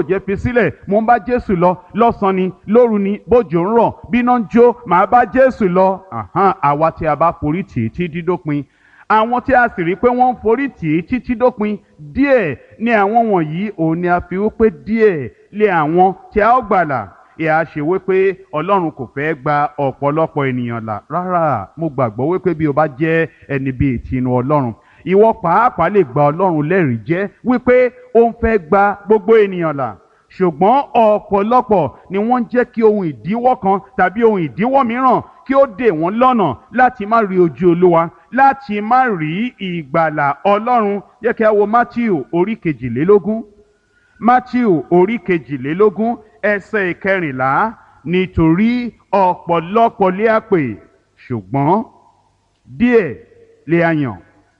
jẹ́ fi sílẹ̀ mo ń bá jésù lọ lọ́sàn-án ni lóru ni bójò ń rọ̀ bíná ń jó màá bá jésù lọ Àhán, àwa tí a bá forí tì í tí dídópin àwọn tí a sì rí pé wọ́n ń forí tì í títí dópin díẹ̀ ni àwọn wọ̀nyí òun ni a fi wípé díẹ̀ lé àwọn tí a ó gbàlà ìhà ṣe wípé ọlọ́run kò fẹ́ gba ọ̀pọ̀lọpọ̀ ènìyàn là rárá mo gbàgbọ́ wípé bí o bá jẹ́ ẹni bíi tinú ọlọ́run ìwọ pàápàá lè gba ọlọ́run lẹ́rìí jẹ́ wípé ó ń fẹ́ gba gbogbo ènìyàn là ṣùgbọ́n ọ̀pọ̀lọpọ̀ ni wọ́n ń jẹ́ kí ohun ìdíwọ́ kan tàbí ohun ìdíwọ́ mìíràn kí ó dè wọ́n lọ́nà láti má rí ojú olúwa láti má rí ìgbàlà ọlọ́run jẹ́ kí a wo matthew orí kejìlélógún matthew orí kejìlélógún ẹsẹ̀ ìkẹrìnlá nítorí ọ̀pọ̀lọpọ̀ lé àpè ṣùgbọ́n díẹ̀ lé a yàn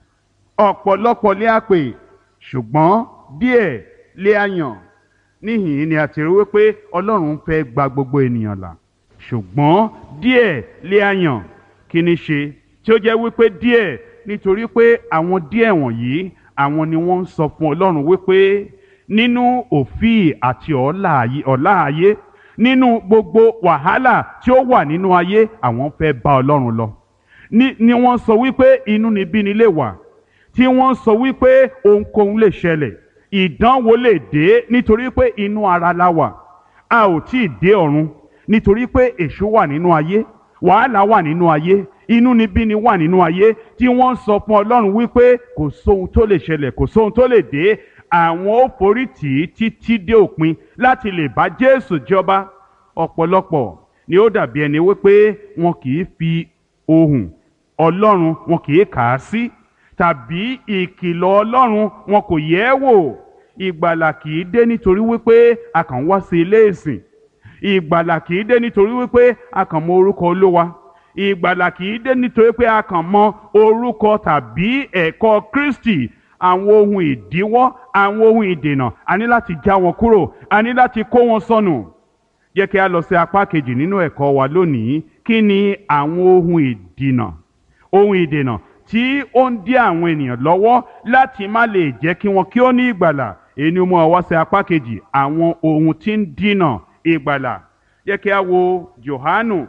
ọ̀pọ̀lọpọ̀ lé àpè ṣùgbọ́n díẹ̀ lé a yàn níhìn ni a ti rí wípé ọlọ́run fẹ́ gba gbogbo ènìyàn là ṣùgbọ́n díẹ̀ lé a yàn kí ni ṣe tí ó jẹ́ wípé díẹ̀ nítorí pé àwọn díẹ̀ wọ̀nyí àwọn ni wọ́n ń sọ fún ọlọ́run wípé nínú òfíì àti ọ̀la ayé nínú gbogbo wàhálà tí ó wà nínú ayé àwọn fẹ́ bá ọlọ́run lọ ni ni wọ́n sọ wípé inúnibíni lè wà tí wọ́n sọ wípé ohunkóhun lè ṣẹlẹ̀ ìdánwò lè dé nítorí pé inú ara la wà a ò tí ì dé ọ̀run nítorí pé èṣù wà nínú ayé wàhálà wà nínú ayé inúnibíni wà nínú ayé tí wọ́n sọ fún ọlọ́run wípé kò sóhun tó lè ṣẹlẹ̀ kò sóhun tó lè dé àwọn ó forí tì í títí dé òpin láti lè bá jésù jọba ọ̀pọ̀lọpọ̀ ni ó dàbí ẹni wípé wọn kì í fi ohùn ọlọ́run wọn kì í kà á sí tàbí ìkìlọ̀ ọlọ́run wọn kò yẹ̀ ẹ́ wò ìgbàlà kì í dé nítorí wípé a kàn wá sí ilé ìsìn ìgbàlà kì í dé nítorí wípé a kàn mọ orúkọ olówa ìgbàlà kì í dé nítorí pé a kàn mọ orúkọ tàbí ẹ̀kọ́ kristi àwọn ohun ìdíwọ́ àwọn ohun ìdènà a ní láti já wọn kúrò a ní láti kó wọn sọnù jẹ́ kí a lọ sí apá kejì nínú ẹ̀kọ́ wa lónìí kí ni àwọn ohun ìdènà ohun ìdènà tí ó ń dí àwọn ènìyàn lọ́wọ́ láti má lè jẹ́ kí wọn kí ó ní ìgbàlà èyí ni mo wá sí apá kejì àwọn ohun tí ń dínà ìgbàlà jẹ́ kí a wo Jòhánù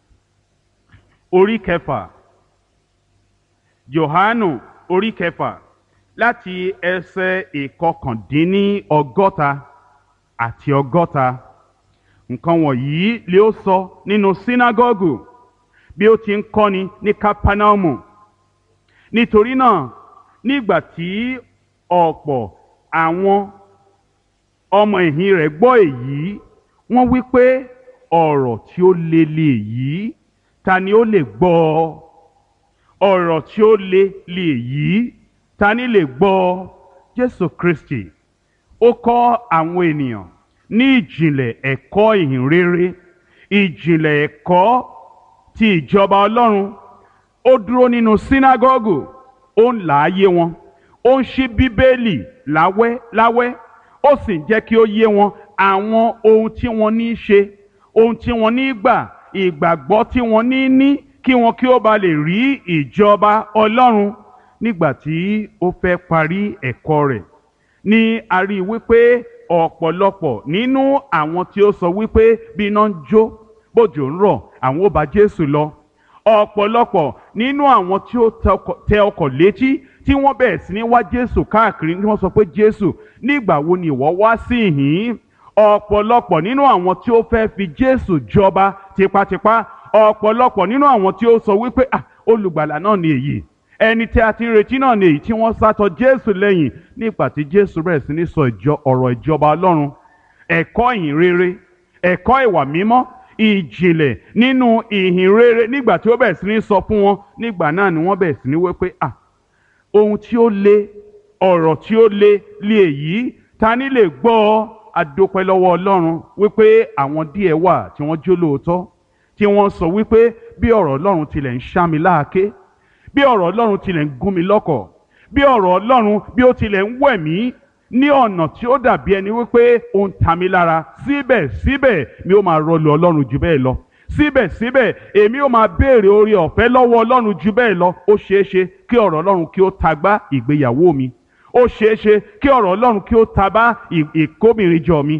orí kẹfà Jòhánù orí kẹfà láti ẹsẹ̀ ìkọkàndínní ọgọ́ta àti ọgọ́ta nǹkan wọ̀nyí lé ó sọ nínú sínágọ́gù bí ó ti ń kọ́ni ní kápánámù nítorí náà nígbà tí ọ̀pọ̀ àwọn ọmọ ẹ̀yìn rẹ̀ gbọ́ èyí wọ́n wí pé ọ̀rọ̀ tí ó le lè yí ta ni ó lè gbọ́ ọ ọ̀rọ̀ tí ó le lè yí ta ni lè gbọ́ ọ Jésù Kristi ó kọ́ àwọn ènìyàn ní ìjìnlẹ̀ ẹ̀kọ́ ìhìnrere ìjìnlẹ̀ ẹ̀kọ́ ti ìjọba Ọlọ́run ó dúró nínú sínágọ́gù ó ń là á yé wọn ó ń ṣí bíbélì láwẹ́ láwẹ́ ó sì ń jẹ́ kí ó yé wọn àwọn ohun tí wọ́n ní í ṣe ohun tí wọ́n ní í gbà ìgbàgbọ́ tí wọ́n ní ní kí wọn kí ó ba lè rí ìjọba Ọlọ́run nígbà tí ó fẹ́ parí ẹ̀kọ́ rẹ̀ ní a rí i wípé ọ̀pọ̀lọpọ̀ nínú àwọn tí ó sọ wípé bí iná ń jó bójò ń rọ̀ àwọn ó bá Jésù lọ ọ̀pọ̀lọpọ̀ nínú àwọn tí ó tẹ ọkọ̀ létí tí wọ́n bẹ̀rẹ̀ sí ní wá Jésù káàkiri tí wọ́n sọ pé Jésù nígbà wo ni ìwọ wá sí ìhín ọ̀pọ̀lọpọ̀ nínú àwọn tí ó fẹ́ fi Jésù jọba tipátipá ọ̀pọ̀lọpọ̀ nínú àwọn tí ó sọ wípé ah olùgbàlà náà ni èyí ẹni tí a ti ń retí náà ni èyí tí wọ́n sátọ Jésù lẹ́yìn nígbà tí Jésù bẹ̀rẹ̀ sí ní sọ ọ̀rọ̀ ìjọba Ọlọ́run ẹ̀kọ́ ìhìn rere ẹ̀kọ́ ìwà mímọ́ ìjìnlẹ̀ nínú ìhìn rere nígbà tí ó bẹ̀rẹ̀ sí ní sọ fún wọn nígbà náà ni wọ́n bẹ̀rẹ̀ sí ní wí pé ah ohun tí ó le ọ̀rọ̀ tí ó le lé èyí ta ni lè gbọ́ ọ adópẹ́ lọ́wọ́ Ọlọ́run wípé àwọn díẹ̀ wà tí wọ́n jó lóòótọ́ tí wọ́n sọ wípé bí ọ̀rọ̀ Ọlọ́run tilẹ̀ ń ṣá mi láàké bí ọ̀rọ̀ Ọlọ́run tilẹ̀ ń gún mi lọ́kọ̀ bí ọ̀rọ̀ Ọlọ́run bí ó tilẹ̀ ń wẹ̀ mí ní ọ̀nà tí ó dàbí ẹni wípé ó ń ta mi lára síbẹ̀síbẹ̀ mi ó máa rọlù Ọlọ́run jù bẹ́ẹ̀ lọ síbẹ̀síbẹ̀ èmi ó máa béèrè oore ọ̀fẹ́ lọ́wọ́ Ọlọ́run jù bẹ́ẹ̀ lọ ó ṣeé ṣe kí ọ̀rọ̀ Ọlọ́run kí ó tagbá ìgbéyàwó mi ó ṣeé ṣe kí ọ̀rọ̀ Ọlọ́run kí ó tabá ìkóbìnrin jọ mi